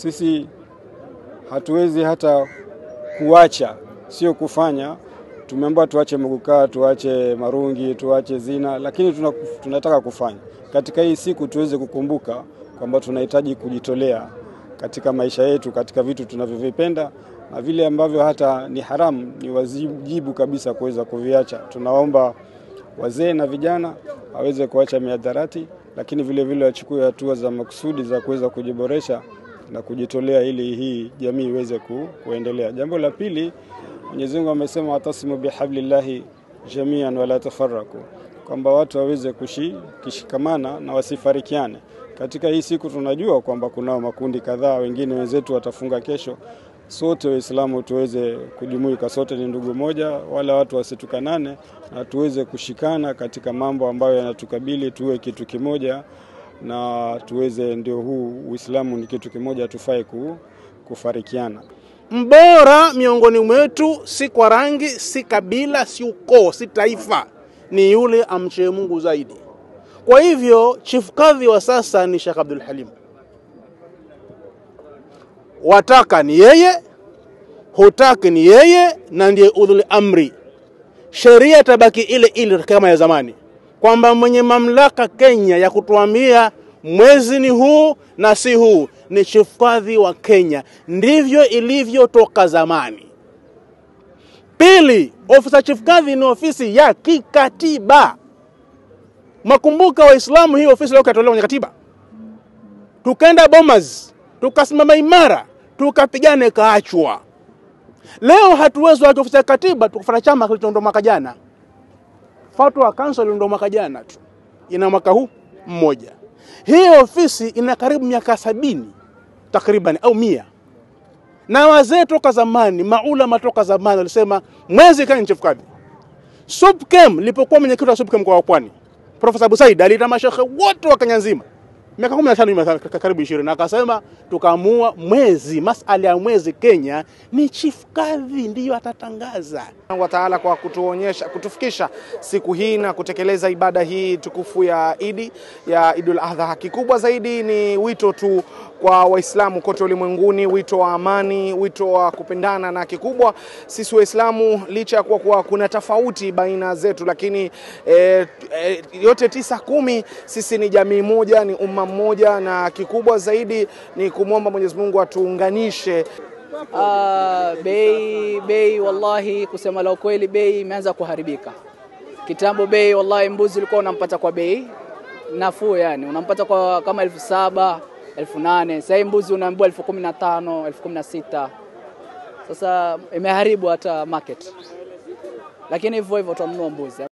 sisi hatuwezi hata kuacha, sio kufanya. Tumeambiwa tuache mugukaa, tuache marungi, tuache zina, lakini tuna, tunataka kufanya katika hii siku tuweze kukumbuka kwamba tunahitaji kujitolea katika maisha yetu, katika vitu tunavyovipenda na vile ambavyo hata ni haramu, ni wajibu kabisa kuweza kuviacha. Tunaomba wazee na vijana waweze kuacha miadharati, lakini vile vile wachukue hatua za makusudi za kuweza kujiboresha na kujitolea ili hii jamii iweze ku, kuendelea. Jambo la pili, Mwenyezi Mungu amesema watasimu bihablillahi jamian wala tafarraku, kwamba watu waweze kushi, kushikamana na wasifarikiane. Katika hii siku tunajua kwamba kunao makundi kadhaa, wengine wenzetu watafunga kesho. Sote Waislamu tuweze kujumuika, sote ni ndugu moja, wala watu wasitukanane, na tuweze kushikana katika mambo ambayo yanatukabili, tuwe kitu kimoja na tuweze, ndio huu Uislamu ni kitu kimoja, tufai kufarikiana. Mbora miongoni mwetu si kwa rangi, si kabila, si ukoo, si taifa, ni yule amche Mungu zaidi. Kwa hivyo chifu kadhi wa sasa ni Sheikh Abdul Halim. Wataka ni yeye, hutaki ni yeye, na ndiye udhul amri. Sheria itabaki ile ile kama ya zamani, kwamba mwenye mamlaka Kenya ya kutuambia mwezi ni huu na si huu ni chifu kadhi wa Kenya. Ndivyo ilivyo toka zamani. Pili, ofisi ya chifu kadhi ni ofisi ya kikatiba. Makumbuka Waislamu, hii ofisi leo katolewa kwenye katiba, tukaenda Bomas, tukasimama imara, tukapigana, ikaachwa. Leo hatuwezi wacha ofisi ya katiba tukufanya chama kilichoondoa mwaka jana. Fatwa Council ndio mwaka jana tu, ina mwaka huu mmoja. Hii ofisi ina karibu miaka sabini takriban au mia, na wazee toka zamani, maulama toka zamani walisema mwezi kani chifu kadhi. SUPKEM lipokuwa mwenyekiti wa SUPKEM mkoa wa Pwani Profesa Abu Said aliita mashekhe wote wa Kenya nzima miaka 15 nyuma, karibu 20, na akasema tukaamua mwezi, masala ya mwezi Kenya ni chief kadhi ndiyo atatangaza wa Taala kwa kutuonyesha kutufikisha siku hii na kutekeleza ibada hii tukufu ya Idi ya Idul Adha. Kikubwa zaidi ni wito tu kwa Waislamu kote ulimwenguni, wito wa amani, wito wa kupendana, na kikubwa sisi Waislamu licha ya kuwa, kuwa kuna tofauti baina zetu, lakini e, e, yote tisa kumi, sisi ni jamii moja, ni umma mmoja, na kikubwa zaidi ni kumwomba Mwenyezi Mungu atuunganishe. Uh, bei bei, wallahi, kusema la ukweli, bei imeanza kuharibika. Kitambo bei, wallahi, mbuzi ulikuwa unampata kwa bei nafuu, yani unampata kwa kama elfu saba elfu nane Sasa hii mbuzi unaambiwa elfu kumi na tano elfu kumi na sita Sasa imeharibu hata market, lakini hivyo hivyo tunanunua mbuzi.